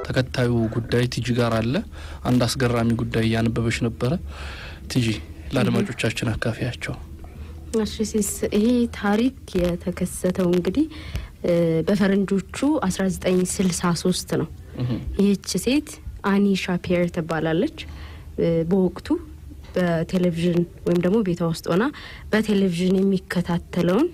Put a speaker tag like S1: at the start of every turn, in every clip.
S1: ተከታዩ ጉዳይ ቲጂ ጋር አለ። አንድ አስገራሚ ጉዳይ እያነበበች ነበረ። ቲጂ ለአድማጮቻችን አካፊያቸው።
S2: እሺ ሲስ ይሄ ታሪክ የተከሰተው እንግዲህ በፈረንጆቹ አስራ ዘጠኝ ስልሳ ሶስት ነው። ይህች ሴት አኒ ሻፒየር ትባላለች። በወቅቱ በቴሌቪዥን ወይም ደግሞ ቤቷ ውስጥ ሆና በቴሌቪዥን የሚከታተለውን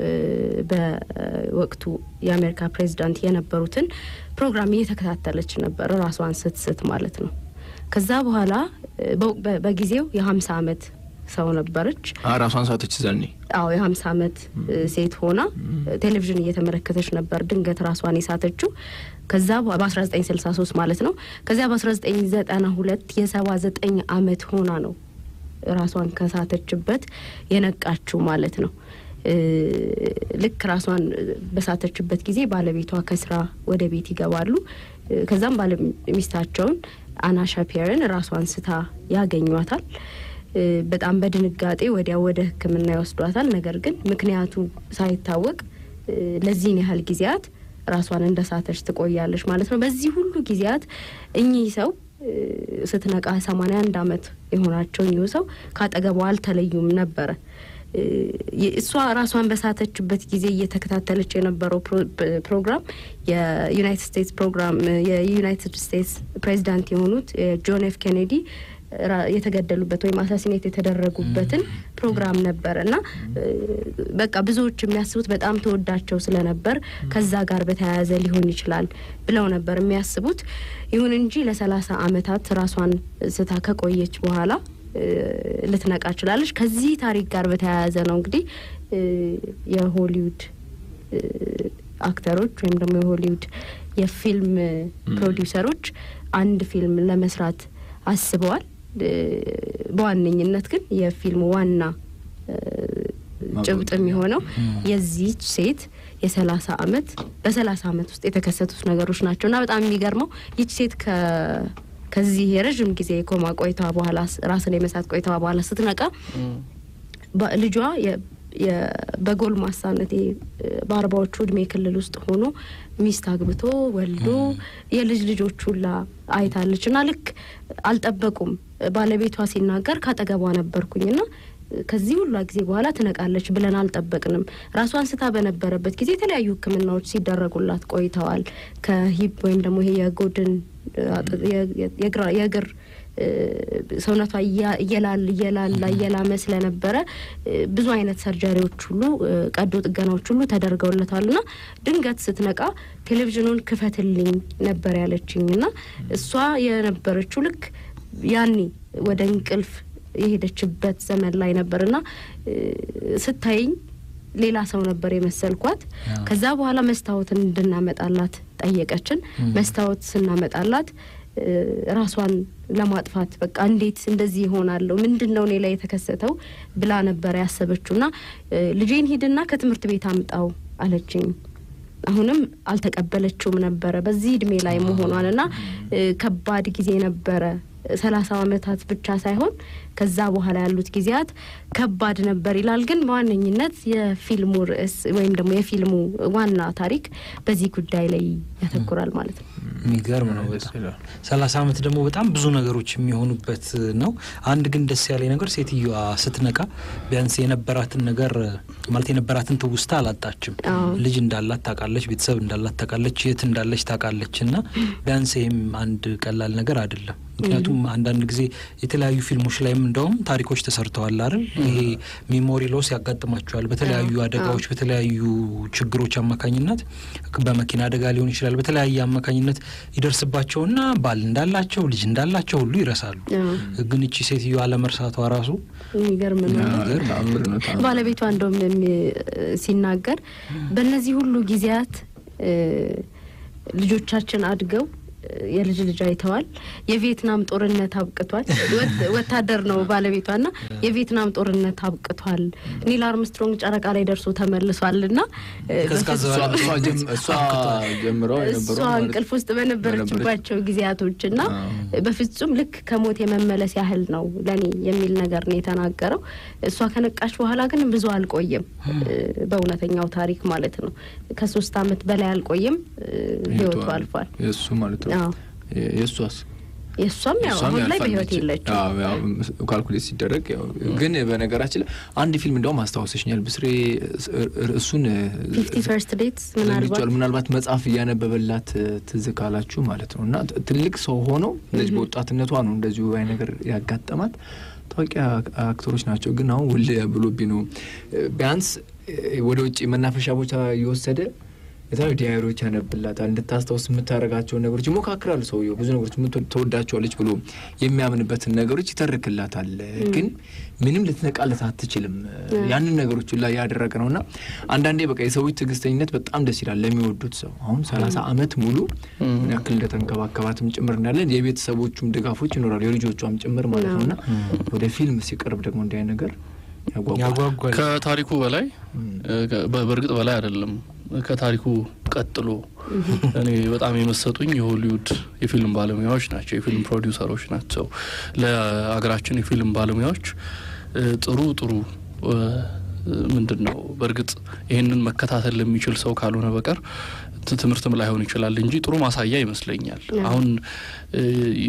S2: በወቅቱ የአሜሪካ ፕሬዚዳንት የነበሩትን ፕሮግራም እየተከታተለች ነበር፣ ራሷን ስትስት ማለት ነው። ከዛ በኋላ በጊዜው የሀምሳ አመት ሰው ነበረች።
S3: ራሷን ሳተች ዘኔ
S2: አዎ የሀምሳ አመት ሴት ሆና ቴሌቪዥን እየተመለከተች ነበር ድንገት ራሷን የሳተችው። ከዛ በአስራ ዘጠኝ ስልሳ ሶስት ማለት ነው። ከዚያ በአስራ ዘጠኝ ዘጠና ሁለት የሰባ ዘጠኝ አመት ሆና ነው ራሷን ከሳተችበት የነቃችው ማለት ነው። ልክ ራሷን በሳተችበት ጊዜ ባለቤቷ ከስራ ወደ ቤት ይገባሉ። ከዛም ባለ ሚስታቸውን አና ሻፒየርን ራሷን ስታ ያገኟታል። በጣም በድንጋጤ ወዲያው ወደ ሕክምና ይወስዷታል። ነገር ግን ምክንያቱ ሳይታወቅ ለዚህን ያህል ጊዜያት ራሷን እንደሳተች ትቆያለች ማለት ነው። በዚህ ሁሉ ጊዜያት እኚህ ሰው ስትነቃ ሰማንያ አንድ አመት የሆናቸው እኚሁ ሰው ከአጠገቧ አልተለዩም ነበረ። እሷ ራሷን በሳተችበት ጊዜ እየተከታተለች የነበረው ፕሮግራም የዩናይትድ ስቴትስ ፕሮግራም የዩናይትድ ስቴትስ ፕሬዚዳንት የሆኑት ጆን ኤፍ ኬኔዲ የተገደሉበት ወይም አሳሲኔት የተደረጉበትን ፕሮግራም ነበር እና በቃ ብዙዎች የሚያስቡት በጣም ተወዳቸው ስለነበር ከዛ ጋር በተያያዘ ሊሆን ይችላል ብለው ነበር የሚያስቡት። ይሁን እንጂ ለሰላሳ አመታት ራሷን ስታ ከቆየች በኋላ ልትነቃ ችላለች። ከዚህ ታሪክ ጋር በተያያዘ ነው እንግዲህ የሆሊውድ አክተሮች ወይም ደግሞ የሆሊውድ የፊልም ፕሮዲውሰሮች አንድ ፊልም ለመስራት አስበዋል። በዋነኝነት ግን የፊልሙ ዋና ጭብጥ የሚሆነው የዚች ሴት የሰላሳ አመት በሰላሳ አመት ውስጥ የተከሰቱት ነገሮች ናቸው እና በጣም የሚገርመው ይች ሴት ከዚህ የረዥም ጊዜ የኮማ ቆይታ በኋላ ራስን የመሳት ቆይታ በኋላ ስትነቃ ልጇ በጎልማሳነት በአርባዎቹ እድሜ ክልል ውስጥ ሆኖ ሚስት አግብቶ ወልዶ የልጅ ልጆች ሁላ አይታለች እና ልክ አልጠበቁም። ባለቤቷ ሲናገር ካጠገቧ ነበርኩኝና ከዚህ ሁሉ ጊዜ በኋላ ትነቃለች ብለን አልጠበቅንም። ራሷን ስታ በነበረበት ጊዜ የተለያዩ ሕክምናዎች ሲደረጉላት ቆይተዋል። ከሂፕ ወይም ደግሞ ይሄ የጎድን የእግር ሰውነቷ እየላል እየላላ እየላመ ስለነበረ ብዙ አይነት ሰርጀሪዎች ሁሉ ቀዶ ጥገናዎች ሁሉ ተደርገውለታል ና ድንገት ስትነቃ ቴሌቪዥኑን ክፈትልኝ ነበር ያለችኝ ና እሷ የነበረችው ልክ ያኔ ወደ እንቅልፍ የሄደችበት ዘመን ላይ ነበር ና ስታይኝ ሌላ ሰው ነበር የመሰልኳት። ከዛ በኋላ መስታወትን እንድናመጣላት ጠየቀችን። መስታወት ስናመጣላት ራሷን ለማጥፋት በቃ እንዴት እንደዚህ ይሆናለሁ? ምንድን ነው እኔ ላይ የተከሰተው ብላ ነበር ያሰበችው። ና ልጄን ሂድና ከትምህርት ቤት አምጣው አለችኝ። አሁንም አልተቀበለችውም ነበረ በዚህ እድሜ ላይ መሆኗን እና ከባድ ጊዜ ነበረ። ሰላሳ አመታት ብቻ ሳይሆን ከዛ በኋላ ያሉት ጊዜያት ከባድ ነበር ይላል። ግን በዋነኝነት የፊልሙ ርዕስ ወይም ደግሞ የፊልሙ ዋና ታሪክ በዚህ ጉዳይ ላይ ያተኩራል ማለት ነው።
S4: የሚገርም ነው በጣም ሰላሳ አመት ደግሞ በጣም ብዙ ነገሮች የሚሆኑበት ነው። አንድ ግን ደስ ያለኝ ነገር ሴትዮዋ ስትነቃ ቢያንስ የነበራትን ነገር ማለት የነበራትን ትውስታ አላጣችም። ልጅ እንዳላት ታውቃለች፣ ቤተሰብ እንዳላት ታውቃለች፣ የት እንዳለች ታውቃለች። እና ቢያንስ ይህም አንድ ቀላል ነገር አይደለም። ምክንያቱም አንዳንድ ጊዜ የተለያዩ ፊልሞች ላይም እንደውም ታሪኮች ተሰርተዋል አይደል? ይሄ ሜሞሪ ሎስ ያጋጥማቸዋል በተለያዩ አደጋዎች፣ በተለያዩ ችግሮች አማካኝነት በመኪና አደጋ ሊሆን ይችላል። በተለያየ አማካኝነት ይደርስባቸውና ባል እንዳላቸው ልጅ እንዳላቸው ሁሉ ይረሳሉ። ግን እቺ ሴትዮ አለመርሳቷ ራሱ
S2: የሚገርም ነው። ባለቤቷ እንደውም ሲናገር በእነዚህ ሁሉ ጊዜያት ልጆቻችን አድገው የልጅ ልጅ አይተዋል። የቪየትናም ጦርነት አብቅቷል። ወታደር ነው ባለቤቷ ና የቪየትናም ጦርነት አብቅቷል። ኒል አርምስትሮንግ ጨረቃ ላይ ደርሶ ተመልሷል ና እሷ እንቅልፍ ውስጥ በነበረችባቸው ጊዜያቶች ና በፍጹም ልክ ከሞት የመመለስ ያህል ነው ለኔ የሚል ነገር ነው የተናገረው። እሷ ከነቃች በኋላ ግን ብዙ አልቆየም። በእውነተኛው ታሪክ ማለት ነው ከሶስት አመት በላይ አልቆየም ህይወቱ አልፏል።
S3: እሱ ማለት ነው
S2: አዎ
S3: የእሷስ
S2: የእሷም ያው
S3: እሷም
S2: አሁን ላይ
S3: ያልፋለች።
S2: በህይወት የለችም።
S3: አዎ፣ ያው ካልኩሌት ሲደረግ ያው ግን በነገራችን ላይ አንድ ፊልም እንደውም አስታውሰሽኛል ብስሬ ርዕሱን
S2: ፊፍቲ ፈርስት ዴትስ ምናልባት
S3: ዘንግቼዋለሁ። ምናልባት መጽሐፍ እያነበበላት ትዝ ካላችሁ ማለት ነው። እና ትልቅ ሰው ሆነው እንደዚህ በወጣትነቷ ነው እንደዚሁ አይ ነገር ያጋጠማት። ታዋቂ አክተሮች ናቸው። ግን አሁን ውል ብሎብኝ ነው ቢያንስ ወደ ውጭ መናፈሻ ቦታ እየወሰደ የተለያዩ ዲያሪዎች ያነብላታል። እንድታስታውስ የምታደርጋቸውን ነገሮች ይሞካክራል። ሰውየው ብዙ ነገሮች የምትወድ- ተወዳቸዋለች ብሎ የሚያምንበትን ነገሮች ይተርክላታል። ግን ምንም ልትነቃለት አትችልም። ያንን ነገሮች ላይ ያደረገ ነው እና አንዳንዴ በቃ የሰዎች ትዕግስተኝነት በጣም ደስ ይላል ለሚወዱት ሰው። አሁን ሰላሳ አመት ሙሉ ምን ያክል እንደተንከባከባትም ጭምር እናያለን። የቤተሰቦቹም ድጋፎች ይኖራሉ የልጆቿም ጭምር ማለት ነው እና ወደ ፊልም ሲቀርብ ደግሞ እንዲህ አይነት ነገር ያጓጓል።
S4: ያጓጓል።
S1: ከታሪኩ በላይ በ- በእርግጥ በላይ አይደለም ከታሪኩ ቀጥሎ እኔ በጣም የመሰጡኝ የሆሊውድ የፊልም ባለሙያዎች ናቸው፣ የፊልም ፕሮዲውሰሮች ናቸው። ለሀገራችን የፊልም ባለሙያዎች እ፣ ጥሩ ጥሩ እ፣ ምንድን ነው በእርግጥ ይህንን መከታተል ለሚችል ሰው ካልሆነ በቀር ት- ትምህርትም ላይሆን ይችላል እንጂ ጥሩ ማሳያ ይመስለኛል። አሁን እ፣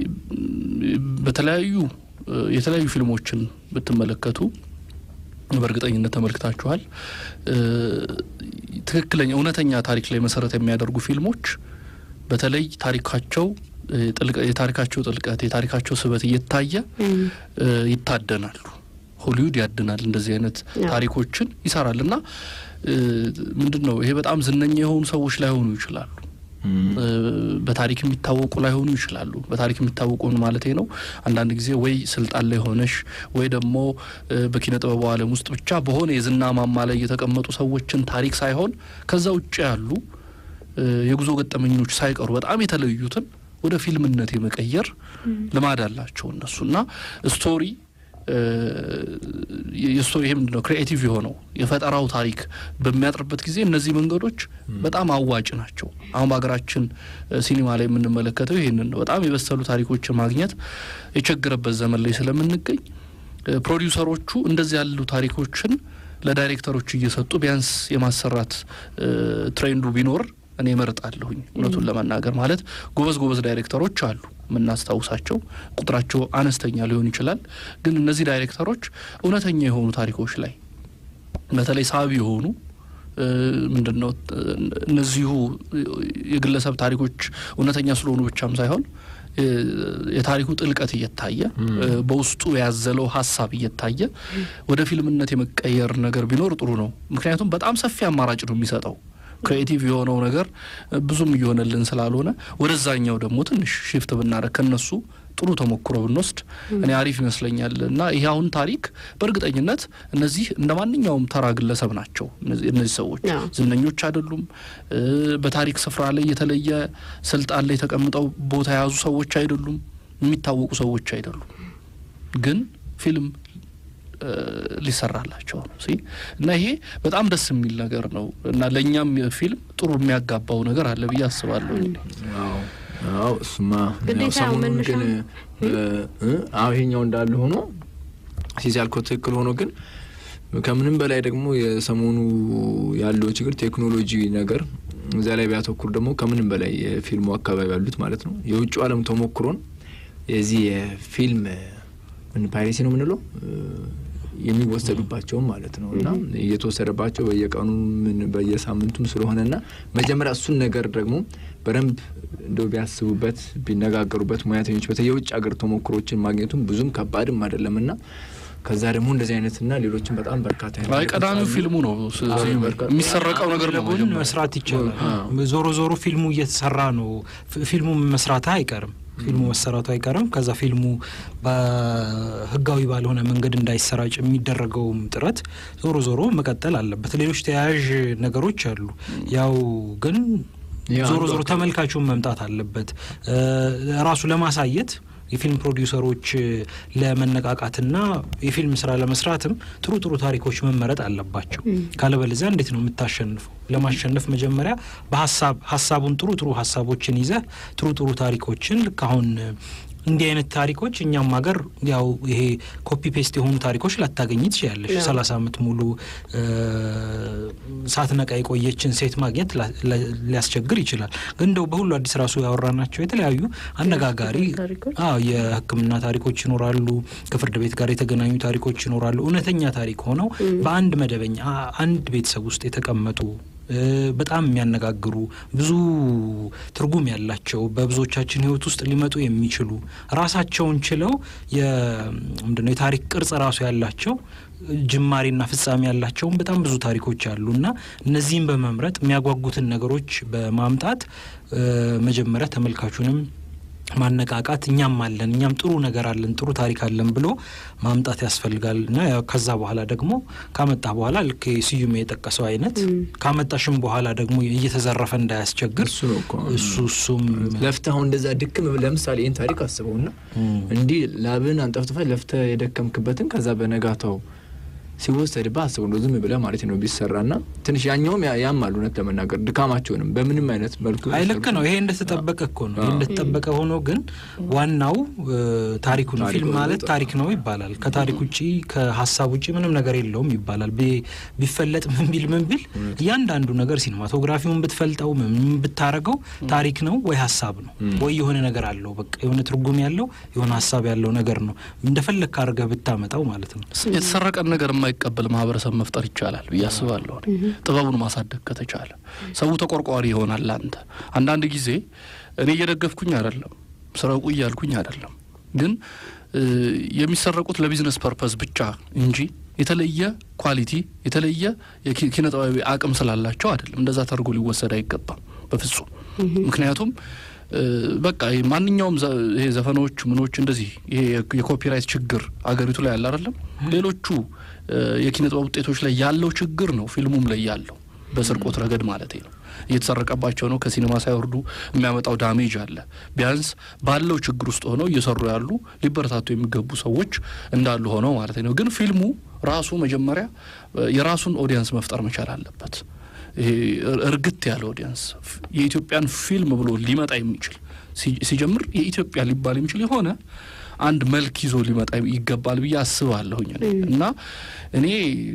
S1: በተለያዩ እ፣ የተለያዩ ፊልሞችን ብትመለከቱ በእርግጠኝነት ተመልክታችኋል። እ፣ ትክክለኛ እውነተኛ ታሪክ ላይ መሰረት የሚያደርጉ ፊልሞች በተለይ ታሪካቸው እ፣ ጥልቀ- የታሪካቸው ጥልቀት የታሪካቸው ስበት እየታየ
S2: እም፣
S1: እ፣ ይታደናሉ። ሆሊውድ ያድናል፣ እንደዚህ አይነት
S2: አዎ።
S1: ታሪኮችን ይሰራል እና እ፣ ምንድን ነው ይሄ በጣም ዝነኛ የሆኑ ሰዎች ላይሆኑ ይችላሉ እ፣ በታሪክ የሚታወቁ ላይሆኑ ይችላሉ። በታሪክ የሚታወቁ ማለት ነው አንዳንድ ጊዜ ወይ ስልጣን ላይ ሆነሽ ወይ ደግሞ እ፣ በኪነ ጥበቡ ዓለም ውስጥ ብቻ በሆነ የዝና ማማ ላይ የተቀመጡ ሰዎችን ታሪክ ሳይሆን ከዛ ውጭ ያሉ እ፣ የጉዞ ገጠመኞች ሳይቀሩ በጣም የተለዩትን ወደ ፊልምነት የመቀየር ልማድ አላቸው እነሱ እና ስቶሪ እ፣ የስቶ ይሄ ምንድን ነው ክሪኤቲቭ የሆነው የፈጠራው ታሪክ በሚያጥርበት ጊዜ እነዚህ መንገዶች በጣም አዋጭ ናቸው። አሁን በሀገራችን እ፣ ሲኒማ ላይ የምንመለከተው ይህንን ነው። በጣም የበሰሉ ታሪኮችን ማግኘት የቸገረበት ዘመን ላይ ስለምንገኝ እ፣ ፕሮዲውሰሮቹ እንደዚህ ያሉ ታሪኮችን ለዳይሬክተሮች እየሰጡ ቢያንስ የማሰራት እ፣ ትሬንዱ ቢኖር እኔ እመርጣለሁኝ። እውነቱን ለመናገር ማለት ጎበዝ ጎበዝ ዳይሬክተሮች አሉ የምናስታውሳቸው ቁጥራቸው አነስተኛ ሊሆን ይችላል። ግን እነዚህ ዳይሬክተሮች እውነተኛ የሆኑ ታሪኮች ላይ በተለይ ሳቢ የሆኑ እ፣ ምንድን ነው እ፣ እነዚሁ የግለሰብ ታሪኮች እውነተኛ ስለሆኑ ብቻም ሳይሆን እ፣ የታሪኩ ጥልቀት እየታየ እ፣ በውስጡ ያዘለው ሀሳብ እየታየ ወደ ፊልምነት የመቀየር ነገር ቢኖር ጥሩ ነው። ምክንያቱም በጣም ሰፊ አማራጭ ነው የሚሰጠው ክሬኤቲቭ የሆነው ነገር እ፣ ብዙም እየሆነልን ስላልሆነ ወደዛኛው ደግሞ ትንሽ ሽፍት ብናደረግ ከነሱ ጥሩ ተሞክሮ ብንወስድ እኔ አሪፍ ይመስለኛል። እና ይህ አሁን ታሪክ በእርግጠኝነት እነዚህ እንደ ማንኛውም ተራ ግለሰብ ናቸው። እነዚህ እነዚህ ሰዎች
S2: አዎ።
S1: ዝነኞች አይደሉም። እ፣ በታሪክ ስፍራ ላይ የተለየ ስልጣን ላይ ተቀምጠው ቦታ የያዙ ሰዎች አይደሉም። የሚታወቁ ሰዎች አይደሉም። ግን ፊልም እ፣ ሊሰራላቸው ነው ሲ እና ይሄ በጣም ደስ የሚል ነገር ነው እና ለእኛም ፊልም ጥሩ የሚያጋባው ነገር አለ ብዬ አስባለሁ።
S3: አዎ አዎ፣ እሱማ
S2: ግዴታ
S3: ያው ሰሞኑን
S2: መነሻ
S3: ግን እ፣ አዎ ይሄኛው እንዳለ ሆኖ ሲዚ ያልከው ትክክል ሆኖ ግን ከምንም በላይ ደግሞ የሰሞኑ ያለው ችግር ቴክኖሎጂ ነገር እዚያ ላይ ቢያተኩር ደግሞ ከምንም በላይ የፊልሙ አካባቢ ያሉት ማለት ነው የውጭ ዓለም ተሞክሮን የዚህ የፊልም ምን ፓይሬሲ ነው የምንለው እ፣ የሚወሰዱባቸውም ማለት ነው እና እየተወሰደባቸው በየቀኑ ምን በየሳምንቱም ስለሆነ እና መጀመሪያ እሱን ነገር ደግሞ በደንብ እንደው ቢያስቡበት ቢነጋገሩበት ሙያተኞች በተለይ የውጭ ሀገር ተሞክሮችን ማግኘቱም ብዙም ከባድም አይደለም እና ከዛ ደግሞ እንደዚህ አይነትና ሌሎችም በጣም በርካታ አይነት
S1: አይ ቀዳሚው
S3: ነገሮች አሉ።
S1: ፊልሙ ነው ስ-
S3: አዎ፣
S1: ስ-
S3: በርካታ-
S1: የሚሰረቀው ነገር ነው
S4: ለጎን
S1: መጀመሪያ።
S4: መስራት ይቻላል።
S3: አዎ።
S4: ዞሮ ዞሮ ፊልሙ እየተሰራ ነው። ፊ- ፊልሙ መስራት አይቀርም። ፊልሙ መሰራቱ አይቀርም። ከዛ ፊልሙ በህጋዊ ባልሆነ መንገድ እንዳይሰራጭ የሚደረገውም ጥረት ዞሮ ዞሮ መቀጠል አለበት። ሌሎች ተያያዥ ነገሮች አሉ። ያው ግን
S3: ያ
S4: ዞሮ
S3: አንዱ
S4: ዞሮ
S3: አካል-
S4: ተመልካቹን መምጣት አለበት እ፣ ራሱ ለማሳየት የፊልም ፕሮዲውሰሮች ለመነቃቃትና የፊልም ስራ ለመስራትም ጥሩ ጥሩ ታሪኮች መመረጥ አለባቸው። ካለበለዚያ እንዴት ነው የምታሸንፈው? ለማሸነፍ መጀመሪያ በሀሳብ ሀሳቡን ጥሩ ጥሩ ሀሳቦችን ይዘህ ጥሩ ጥሩ ታሪኮችን ልክ አሁን እንዲህ አይነት ታሪኮች እኛም ሀገር ያው ይሄ ኮፒ ፔስት የሆኑ ታሪኮች ላታገኝ ትችላለሽ።
S2: አዎ።
S4: ሰላሳ አመት ሙሉ እ፣ ሳትነቃ የቆየችን ሴት ማግኘት ላ- ላ- ሊያስቸግር ይችላል። ግን እንደው በሁሉ አዲስ ራሱ ያወራናቸው የተለያዩ አነጋጋሪ
S2: ታሪኮች
S4: አዎ የሕክምና ታሪኮች ይኖራሉ። ከፍርድ ቤት ጋር የተገናኙ ታሪኮች ይኖራሉ። እውነተኛ ታሪክ ሆነው በአንድ መደበኛ አ- አንድ ቤተሰብ ውስጥ የተቀመጡ እ፣ በጣም የሚያነጋግሩ ብዙ ትርጉም ያላቸው በብዙዎቻችን ሕይወት ውስጥ ሊመጡ የሚችሉ ራሳቸውን ችለው የ- ምንድነው የታሪክ ቅርጽ ራሱ ያላቸው ጅማሬና ፍጻሜ ያላቸውን በጣም ብዙ ታሪኮች አሉ እና እነዚህም በመምረጥ የሚያጓጉትን ነገሮች በማምጣት እ፣ መጀመሪያ ተመልካቹንም ማነቃቃት እኛም አለን እኛም ጥሩ ነገር አለን ጥሩ ታሪክ አለን ብሎ ማምጣት ያስፈልጋል እና ያው ከዛ በኋላ ደግሞ ካመጣ በኋላ ልክ ስዩም የጠቀሰው አይነት ካመጣሽም በኋላ ደግሞ እየተዘረፈ እንዳያስቸግር
S3: እሱ ነው እኮ
S4: እሱ እሱም
S3: ለፍተህ አሁን እንደዛ ድክም ብለህ ለምሳሌ ይህን ታሪክ አስበውና እንዲህ ላብን አንጠፍጥፈህ ለፍተህ የደከምክበትን ከዛ በነጋታው ሲወሰድብህ አስበው ነው ዝም ብለህ ማለት ነው ቢሰራና ትንሽ ያኛውም ያ- ያማል እውነት ለመናገር ድካማቸውንም በምንም አይነት መልኩ
S4: አይ ልክ ነው። ይሄ እንደተጠበቀ እኮ ነው። ይሄ እንደተጠበቀ ሆኖ ግን ዋናው እ፣ ታሪኩ ነው።
S3: ታሪኩ
S4: ፊልም
S3: ነው
S4: ማለት
S3: በጣም።
S4: ታሪክ ነው ይባላል። ከታሪክ ውጪ ከሀሳብ ውጪ ምንም ነገር የለውም ይባላል። ቢ- ቢፈለጥ ምን ቢል ምን ቢል እያንዳንዱ ነገር ሲኒማቶግራፊውን ብትፈልጠው ምን ብታረገው ታሪክ ነው ወይ ሀሳብ ነው ወይ የሆነ ነገር አለው። በቃ የሆነ ትርጉም ያለው የሆነ ሀሳብ ያለው ነገር ነው። እንደፈለግ ካርገህ ብታመጣው ማለት ነው።
S1: የተሰረቀን ነገር የማይቀበል ማህበረሰብ መፍጠር ይቻላል ብዬ አስባለሁ። እኔ ጥበቡን ማሳደግ ከተቻለ ሰው ተቆርቋሪ ይሆናል። አንተ አንዳንድ ጊዜ እኔ እየደገፍኩኝ አይደለም፣ ስረቁ እያልኩኝ አይደለም። ግን እ፣ የሚሰረቁት ለቢዝነስ ፐርፐዝ ብቻ እንጂ የተለየ ኳሊቲ የተለየ የኪ- ኪነ ጥበባዊ አቅም ስላላቸው አይደለም። እንደዛ ተርጎ ሊወሰድ አይገባም በፍጹም። ምክንያቱም እ፣ በቃ ይሄ ማንኛውም ዘ- ይሄ ዘፈኖች ምኖች እንደዚህ ይሄ የ- የኮፒራይት ችግር አገሪቱ ላይ ያለ አይደለም። ሌሎቹ እ፣ የኪነ ጥበብ ውጤቶች ላይ ያለው ችግር ነው ፊልሙም ላይ ያለው በስርቆት ረገድ ማለት ነው። እየተሰረቀባቸው ነው። ከሲኔማ ሳይወርዱ የሚያመጣው ዳሜጅ አለ። ቢያንስ ባለው ችግር ውስጥ ሆነው እየሰሩ ያሉ ሊበረታቱ የሚገቡ ሰዎች እንዳሉ ሆነው ማለት ነው። ግን ፊልሙ ራሱ መጀመሪያ እ፣ የራሱን ኦዲየንስ መፍጠር መቻል አለበት። ይሄ እር- እርግት ያለ ኦዲየንስ ፍ- የኢትዮጵያን ፊልም ብሎ ሊመጣ የሚችል ሲ- ሲጀምር የኢትዮጵያ ሊባል የሚችል የሆነ አንድ መልክ ይዞ ሊመጣ ይገባል ብዬ አስባለሁኝ እኔ እና እኔ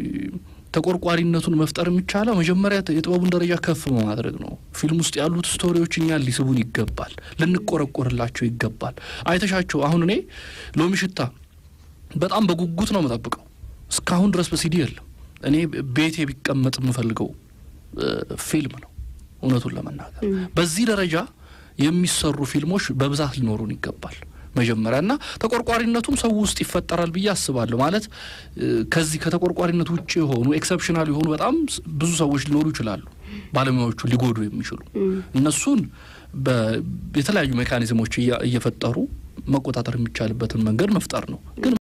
S1: ተቆርቋሪነቱን መፍጠር የሚቻለው መጀመሪያ የጥበቡን ደረጃ ከፍ በማድረግ ነው። ፊልም ውስጥ ያሉት ስቶሪዎች እኛን ሊስቡን ይገባል፣ ልንቆረቆርላቸው ይገባል። አይተሻቸው አሁን እኔ ሎሚ ሽታ በጣም በጉጉት ነው የምጠብቀው። እስካሁን ድረስ በሲዲ የለም። እኔ ቤቴ ቢቀመጥ የምፈልገው እ፣ ፊልም ነው እውነቱን ለመናገር በዚህ ደረጃ የሚሰሩ ፊልሞች በብዛት ሊኖሩን ይገባል መጀመሪያ እና ተቆርቋሪነቱም ሰው ውስጥ ይፈጠራል ብዬ አስባለሁ። ማለት እ፣ ከዚህ ከተቆርቋሪነት ውጭ የሆኑ ኤክሰፕሽናል የሆኑ በጣም ስ- ብዙ ሰዎች ሊኖሩ ይችላሉ፣ ባለሙያዎቹ ሊጎዱ የሚችሉ እነሱን በ- የተለያዩ ሜካኒዝሞች እያ- እየፈጠሩ መቆጣጠር የሚቻልበትን መንገድ መፍጠር ነው ግን